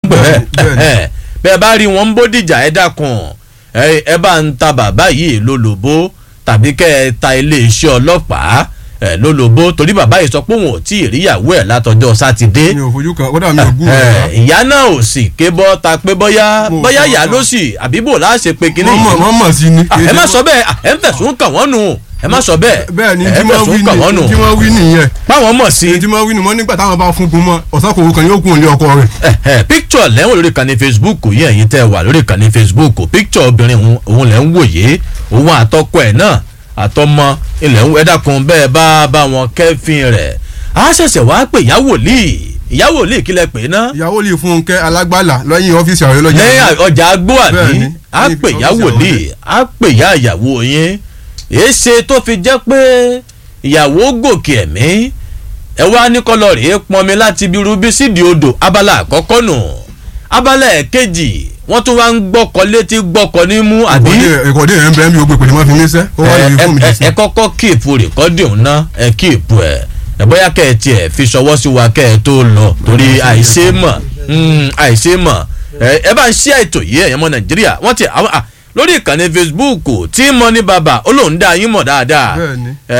bẹ́ẹ̀ bẹ́ẹ̀ni. ẹ bẹ́ẹ̀ bá rí wọn ń bódìjà ẹ dákun ẹ ẹ bá ń ta bàbá yìí lólobó tàbí kẹ́ ẹ ta iléeṣẹ́ ọlọ́pàá ẹ lólobó torí bàbá yìí sọ pé òun ò tí ì ríyàwó ẹ̀ látọjọ́ sátidé mi ò fojú kan kódà mi ò gún ẹ, ọ̀rọ̀ ìyá náà ò sì ké bọ́ ta pé bọ́yá Mo bọ́yá fọ́ ìyá ọ. ló sì àbíbò láṣẹ pé kíní wọ́n mọ̀ yìí wọ́n mọ̀ sí ni. Ah, ẹ má sọ bẹ́ẹ̀ ah, ẹ ń fẹ̀sùn kàn wọ́n nù ẹ má sọ bẹ́ẹ̀ bẹ́ẹ̀ ni ẹ tí ń wọ́n wí fẹ̀sùn kàn wọ́n nù ni tí wọ́n wí nìyẹn báwọn mọ̀ sí tí wọ́n wí ni wọ́n nígbà táwọn bá fún gun mọ́ ọ̀sán kòwò kan yóò kún ilé ọkọ rẹ̀. picture lẹ́wọ̀n lórí ìkànnì facebook yìí ẹ̀yin tẹ́ wà lórí ìkànnì facebook picture obìnrin òun- òun lẹ́ ń wòye òun àtọkọ ẹ̀ náà àtọmọ ilẹ̀ ń ẹ̀dàkùn bẹ́ẹ̀ bá bá wọn kẹ́fìn rẹ̀ á ṣẹ̀ṣẹ̀ wá pè ìyá wòlíì ìyá wòlíì kílẹ̀ pé ná ìyàwó lè fún kẹ́ alágbàlà lẹ́yìn ọ́fíìsì ààrẹ lọ́jà. lẹ́yìn ọjà agbó àbí Bẹ́ẹ̀ni, á lẹ́yìn pè ìyá ọ́fíìsì wòlíì àwọn á pè ìyá ìyàwó yín èéṣe tó fi jẹ́ pé ìyàwó gòkè ẹ̀mí ẹ wá ní kọlọ rèé pọnmi láti ibi rubí sídìí odò abala àkọ́kọ́ nù abala ẹ̀kejì wọ́n tún wá ń gbọ́kọ létí gbọ́kọ nímú àbí ìkọ̀dé rẹ̀ ń bẹ́ẹ̀ mi ò gbé pèlè má fi mí sẹ́ ó wà ẹ lórí fóònù mi ẹ- sí. ẹ kọ́kọ́ kíìpù rìkọ́dì ọ̀hún ná ẹ kíìpù ẹ̀ ẹ bóyá kẹ́ ẹ tiẹ̀ fi ṣọwọ́ sí wa kẹ́ ẹ tó lọ torí àìṣe mọ̀ mm, àìṣe mọ̀ ẹ ẹ bá ń ṣí ètò yìí ẹ̀yàn ọmọ nàìjíríà wọ́n ti àwọn à lórí ìkànnì facebook tí mo ní bàbá ó lóun dá yín mọ̀ dáadáa Bẹ́ẹ̀ni. ẹ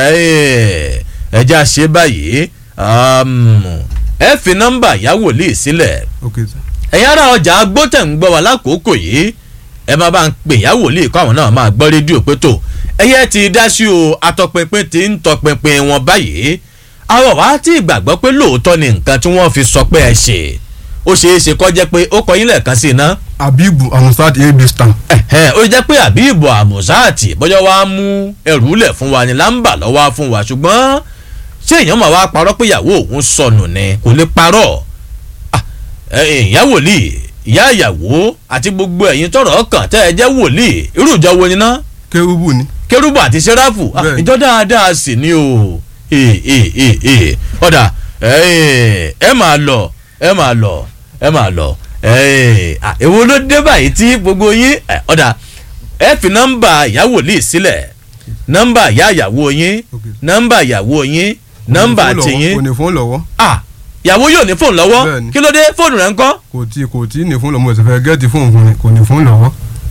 ẹ já ṣe báyìí um, ẹ fi nọ́mbà ìyá wòlíì sílẹ̀ ok sir. ẹ̀yin ará ọjà agbótẹ̀ ń gbọ́ wa lákòókò yìí ẹ máa bá ń pè yá wòlíì kó àwọn náà máa gbọ́ rédíò pé tó ẹyẹ ti dá sí o atọpinpin ti ń tọpinpin wọn báyìí àwọn wá tí ìgbàgbọ́ pé lóòótọ́ ni nǹkan tí wọ́n fi sọ pé ẹ ṣe ó ṣeé ṣe kọ́ jẹ́ pé ó kọ yín lẹ́ẹ̀kan sí iná abibu amusat ab stan. ẹ̀hẹ́n, ó jẹ́ pé àbíbọ̀ àmùsáàtì bọ́jọ́ wá mú ẹrù lẹ̀ fún wa ni láǹbà lọ́wọ́ fún wa ṣùgbọ́n ṣé èèyàn máa wá parọ́ pé ìyàwó òun sọnù ni kò lè parọ́ Ah, ẹ, ìyá wòlíì ìyá ìyàwó àti gbogbo ẹ̀yin tọrọ ọkàn tẹ́ ẹ jẹ́ wòlíì irú ìjọ wo ni ná kérúbù ni. kérúbù àti sẹ́ráfù Ah, Bẹ́ẹ̀ni. ìjọ dáadáa sì ni o Ee, ee, ee, ee. ọ̀dà ẹ ẹ máa lọ ẹ máa lọ ẹ máa lọ ẹ à, èwo ló dé báyìí tí gbogbo yín ẹ, ọ̀dà ẹ fi nọ́mbà ìyá wòlíì sílẹ̀ nọ́mbà ìyá ìyàwó yín Ok. nọ́mbà ìyàwó yín nọ́mbà Kò ní fóònù lọ́wọ́, tiyín kò ní fóònù lọ́wọ́ ah ìyàwó yóò ní fóònù lọ́wọ́ Bẹ́ẹ̀ni. kí ló dé fóònù rẹ̀ ń kọ́ kò tí kò tí ní fóònù lọ́wọ́ mo sì fẹ́ gẹ́ẹ̀tì fóònù fún mi kò ní fóònù lọ́wọ́.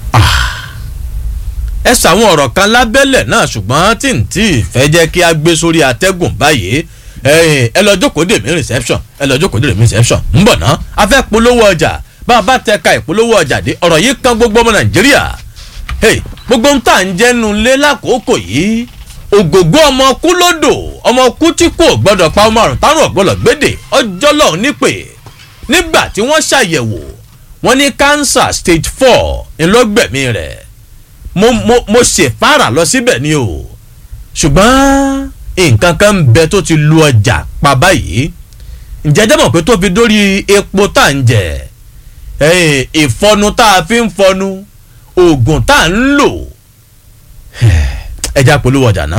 ẹ sàwọn ọ̀rọ̀ kan lábẹ́lẹ̀ náà ṣùgbọ́n tí n tí ì fẹ́ jẹ́ kí a gbé sórí atẹ́gùn báyìí ẹ̀yin, ẹ lọ jókòó dè mí reception ẹ lọ jókòó dè mí reception ń bọ̀ ná a fẹ́ polówó ọjà bá a bá tẹ ka ìpolówó ọjà dé ọ̀rọ̀ yìí kan gbogbo ọmọ nàìjíríà Hey, gbogbo ń tà ń jẹ́nu lé lákòókò yìí ògògbó ọmọ kú lódò ọmọ kú tí kò gbọdọ̀ pa ọmọ àrùn tárùn ọ̀gbọ́dọ̀ gbédè ọjọ́ lọ́hùn nípè nígbà tí wọ́n ṣàyẹ̀wò wọ́n ní cancer stage four ńlọgbẹ̀mí rẹ̀ mo mo mo ṣèfàrà lọ síbẹ̀ ni o ṣùgbọ́n nǹkan kan ń bẹ tó ti lu ọjà pa báyìí ǹjẹ́ jẹ́ mọ̀ pé tó fi dórí epo tá à ń jẹ ẹ̀yìn ìfọnu tá a fi ń fọnu oògùn tá à ń lò ẹja polówó ọjà náà.